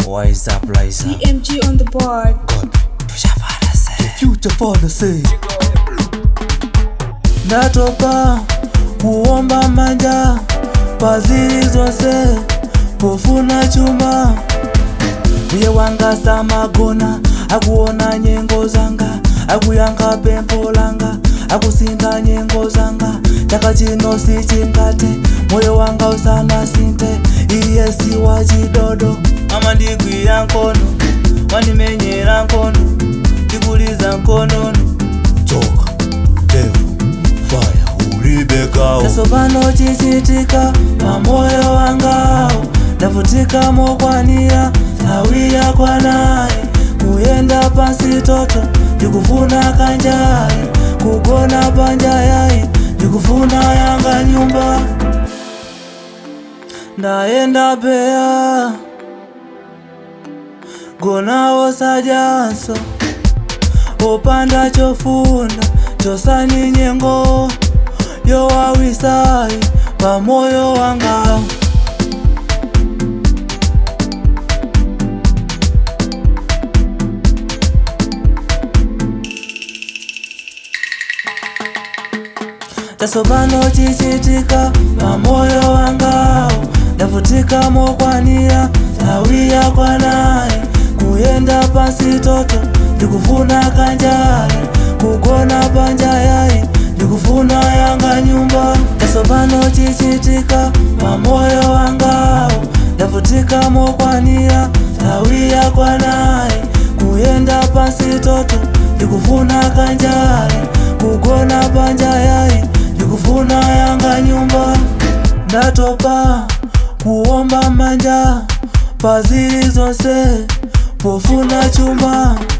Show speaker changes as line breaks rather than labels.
Wise up, rise up.
DMG on the board.
God, tushapata se.
future policy ndatopa kuomba manja paziri zonse pofuna chuma iye wangasa magona akuona nyengo zanga akuyankha pempho langa akusinda nyengo zanga chaka chino sichingate moyo wanga usana sinte iye si wa chidodo mama ndigwira nkono wandimenyera nkono ndikuliza nkonono
Choka, devil, fire, ulibekao.
tasopano chichitika pamoyo wangawo ndavutika mokwanira tawiya kwanaye kuyenda pansi toto ndikufuna kanjayi kugona panja yayi ndikufuna yanga nyumba ndayenda peya gonawo sajanso opanda chofunda chosani nyengo yowawisayi pamoyo wanga tasopano chichitika pamoyo wangawo ndavutika mokwanira tawiya kwanaye kuyenda pansi toto ndikufuna kanjayi kugona panja yayi ndikufuna yanga nyumba tasopano chichitika pamoyo wangawo ndavutika mokwanira tawiya kwanaye kuyenda pansi toto ndikufuna kanjayi kugona panja yayi ndikufuna yanga nyumba ndatopa kuomba manja paziri zonse pofuna chuma